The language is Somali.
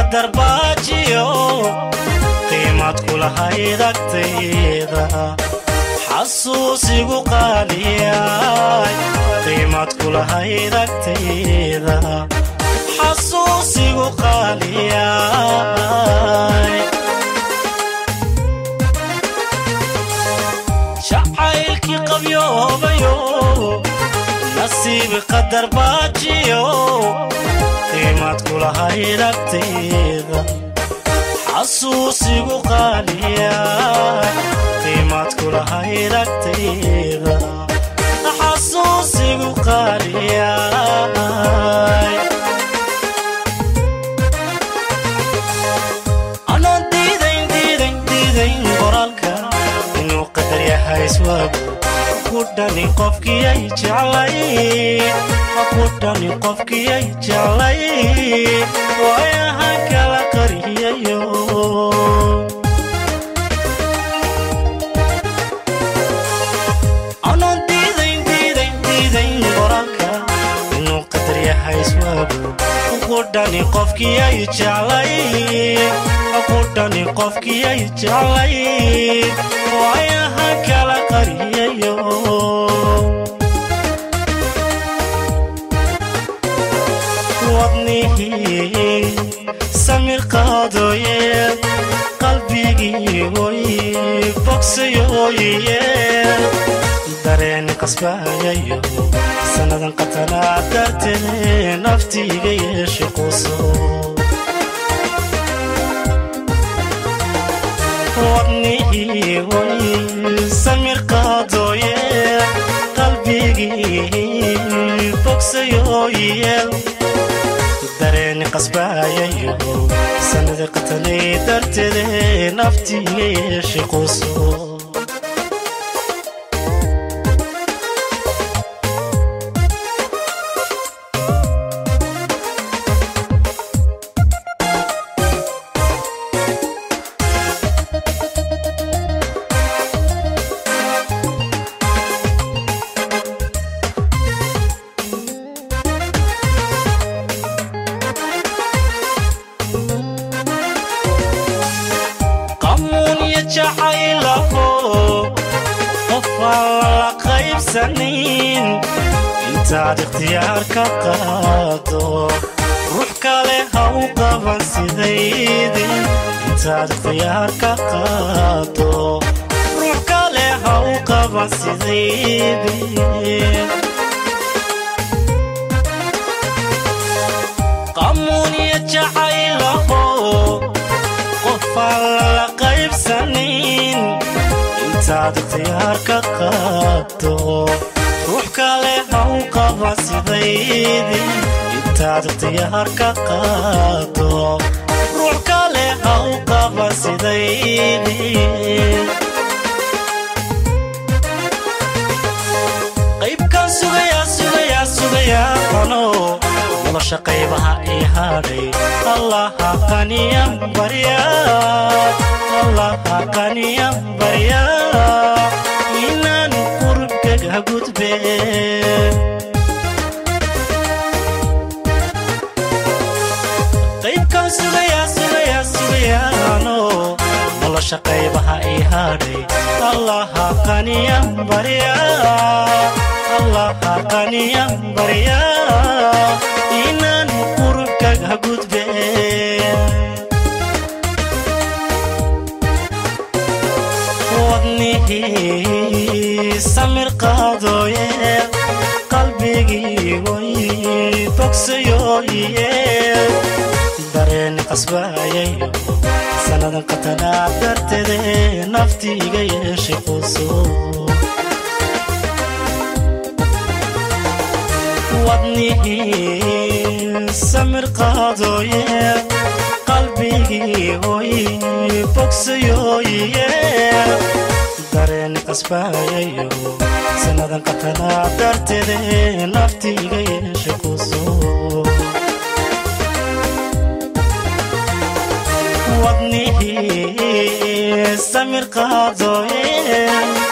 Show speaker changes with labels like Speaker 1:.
Speaker 1: qadar baajiyo qiimad kulahayd agtayda xasuusigu qaaliyay qiimad kulahayd agtayda xasuusigu qaaliyay jacaylkii qabyoobayo nasiibi qadar baajiyo qiimad kulahayd agtayda xasuusigu qaaliyay qiimad kulahayd agtayda xasuusigu qaaliyay anoon diidayn diidayn diidayn qoraalka inuu qadar yahay iswaagu ku dhani qofkiyay jeclay ku dhani qofkiyay jeclay waayahan kala qariyayo anoon diidayn diidayn diidayn qoraalka inuu qadar yahay iswaagu ku dhani qofkiyay jeclay ku dhani qofkiyay jeclay waayahan kala qariyayo wadnihii samir qaadooye qalbigii oy bogsayooye dareen qasbayayo sannadan qatanaa dartee naftiiga yeeshe quso wadnihii oy samir qaadooye qalbigii bogsayooye dareeni qasbaayayo sanada qatanay darteede naftiiga yeeshe quso qamuun iyo jacaylaho qof aan lala qaybsanin intaad ikhtiyaar ka qaado ruux kale ha u qaban sidaydi intaad ikhtiyaar ka qaado ruux kale ha u qaban sidaydi qamuun iyo jacaylaho qofaan lala qaybsanin intaad ikhtiyaar ka qaado ruux kale ha u qaba sidaydi intaad ikhtiyaar ka qaado ruux kale ha u qaba sidaydi qaybkan sugayaa sugayaa sugayaa qano nolosha qaybaha ii hadhay allaha qaniyan barya allaha qaniyan barya inaan qurubkaga gudbe qaybkan sugayaa sugayaa sugayaano nolosha qaybaha ii hadhay allaha qaniyan barya allaha qaniyan barya inaan qurubkaga gudbe wadnihii samir qaadooye qalbigii way bogsayooye dareen qasbaayayo sannadan qatanaa darteede naftiiga yeeshe quso wadnihii samir qaadooye qalbigii oy bogsayooye dareen qasbaayayo sannadan qatanaa darteede naftiiga yeeshe quso wadnihii samir qaadooye